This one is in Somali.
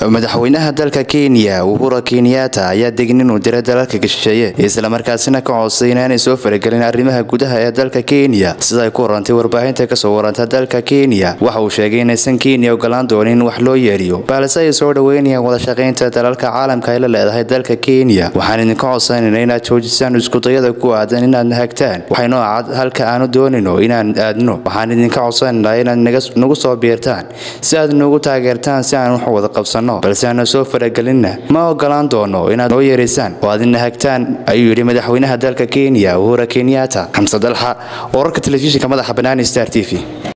madaxweynaha dalka kenya uhura kenyatta ayaa degin inuu diray dalalka gashisheeye islamarkaasina ka codsay inaanay soo faragelin arrimaha gudaha ee dalka kenya sida ay ku warantay warbaahinta kasoo waranta dalka kenya waxa uu sheegay inaysan kenya ogolaan doonin in wax loo yeeriyo balse ay soo dhoweynayaan wadashaqaynta dalalka caalamka ay la leedahay dalka kenya waxaan idinka codsanayna inaad joojisaan iskudayada ku aadan inaad nahagtaan waxaynoo cad halka aanu doonino inaan aadno waxaan idinka codsanaynaa inaad nagu soo biirtaan si aad nagu taageertaan si aan wax wada qabsanno balse aana soo faragelinna ma ogolaan doono inaad noo yeeraysaan oo aad nahagtaan ayuu yidhi madaxweynaha dalka kenya uhura kenyatta xamse dalxa wararka telefishinka madaxa banaani star t v